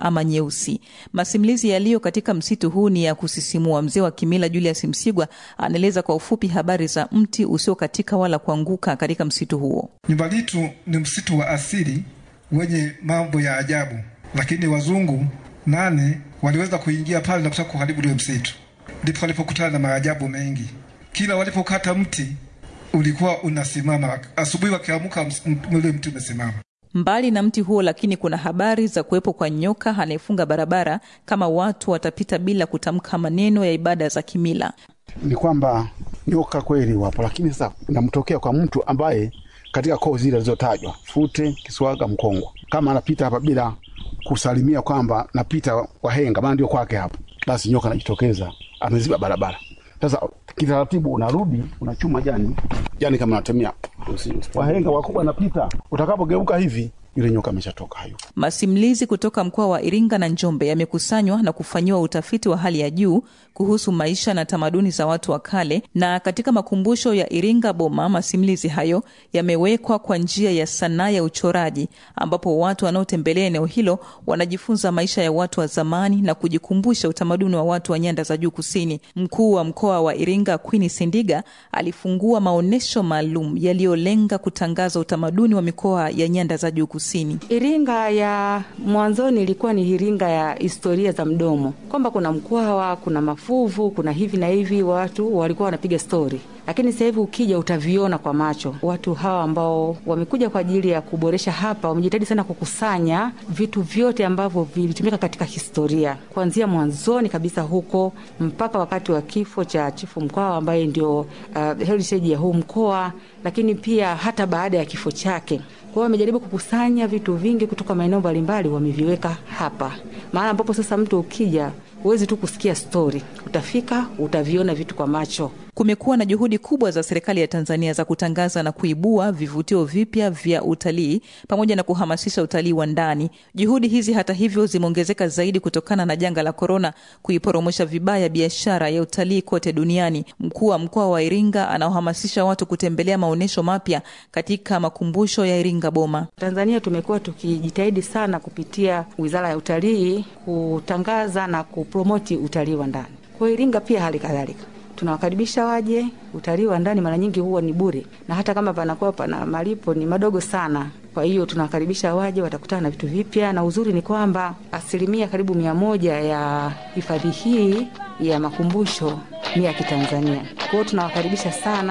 ama nyeusi. Masimulizi yaliyo katika msitu huu ni ya kusisimua. Mzee wa kimila Julius Msigwa anaeleza kwa ufupi habari za mti usiokatika wala kuanguka katika msitu huo. Nyumba Litu ni msitu wa asili wenye mambo ya ajabu, lakini wazungu nane waliweza kuingia pale na kutaka kuharibu ule msitu, ndipo walipokutana na maajabu mengi. Kila walipokata mti ulikuwa unasimama, asubuhi wakiamka ule mti umesimama. Mbali na mti huo, lakini kuna habari za kuwepo kwa nyoka anayefunga barabara kama watu watapita bila kutamka maneno ya ibada za kimila. Ni kwamba nyoka kweli wapo, lakini sasa inamtokea kwa mtu ambaye katika koo zile zilizotajwa Fute, Kiswaga, Mkongwa, kama anapita hapa bila kusalimia kwamba napita Wahenga, maana ndio kwake hapo, basi nyoka anajitokeza ameziba barabara. Sasa kitaratibu unarudi unachuma jani jani, kama natemia Wahenga wakubwa napita, utakapogeuka hivi yule nyoka ameshatoka hayo. Masimulizi kutoka mkoa wa Iringa na Njombe yamekusanywa na kufanyiwa utafiti wa hali ya juu kuhusu maisha na tamaduni za watu wa kale, na katika makumbusho ya Iringa Boma, masimulizi hayo yamewekwa kwa njia ya sanaa ya uchoraji, ambapo watu wanaotembelea eneo hilo wanajifunza maisha ya watu wa zamani na kujikumbusha utamaduni wa watu wa nyanda za juu kusini. Mkuu wa mkoa wa Iringa Queen Sindiga alifungua maonyesho maalum yaliyolenga kutangaza utamaduni wa mikoa ya nyanda za juu kusini. Iringa ya mwanzoni ilikuwa ni Iringa ya historia za mdomo, kwamba kuna Mkwawa, kuna Mafuvu, kuna hivi na hivi, watu walikuwa wanapiga stori lakini sasa hivi ukija utaviona kwa macho. Watu hawa ambao wamekuja kwa ajili ya kuboresha hapa wamejitahidi sana kukusanya vitu vyote ambavyo vilitumika katika historia kuanzia mwanzoni kabisa huko mpaka wakati wa kifo cha Chifu Mkwawa ambaye ndio uh, heritage ya huu mkoa, lakini pia hata baada ya kifo chake. Kwa hiyo wamejaribu kukusanya vitu vingi kutoka maeneo mbalimbali, wameviweka hapa, maana ambapo sasa mtu ukija huwezi tu kusikia stori, utafika utaviona vitu kwa macho. Kumekuwa na juhudi kubwa za serikali ya Tanzania za kutangaza na kuibua vivutio vipya vya utalii pamoja na kuhamasisha utalii wa ndani. Juhudi hizi hata hivyo zimeongezeka zaidi kutokana na janga la korona kuiporomosha vibaya biashara ya utalii kote duniani. Mkuu wa mkoa wa Iringa anaohamasisha watu kutembelea maonyesho mapya katika makumbusho ya Iringa Boma. Tanzania tumekuwa tukijitahidi sana kupitia Wizara ya Utalii kutangaza na kupromoti utalii wa ndani. Kwa Iringa pia hali kadhalika tunawakaribisha waje. Utalii wa ndani mara nyingi huwa ni bure, na hata kama panakuwa pana malipo ni madogo sana. Kwa hiyo tunawakaribisha waje, watakutana na vitu vipya, na uzuri ni kwamba asilimia karibu mia moja ya hifadhi hii ya makumbusho ni ya Kitanzania. Kwa hiyo tunawakaribisha sana.